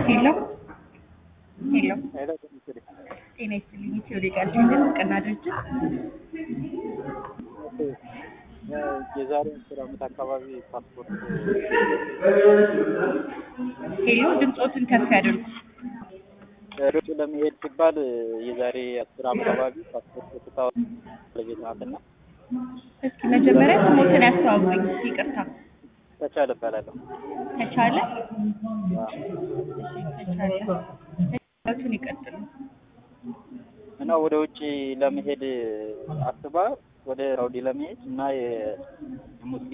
ሄሎ ሄሎ ሄሎ ትንሽ ጤና ይስጥልኝ። ኢትዮ ሌጋል ቴንደር እውቅና ድርጅት የዛሬ አስር ዓመት አካባቢ ፓስፖርት ሄሎ ድምፆትን ከፍ ያድርጉ። ሩጭ ለመሄድ ሲባል የዛሬ አስር ዓመት አካባቢ ፓስፖርት ስታወ ባለቤት ናትና እስኪ መጀመሪያ ስሞትን ያስተዋውቁኝ። ይቅርታ ተቻለ እባላለሁ። ተቻለ ተቻለ ቱን ይቀጥሉ። እና ወደ ውጭ ለመሄድ አስባ ወደ ሳውዲ ለመሄድ እና የሙስሊም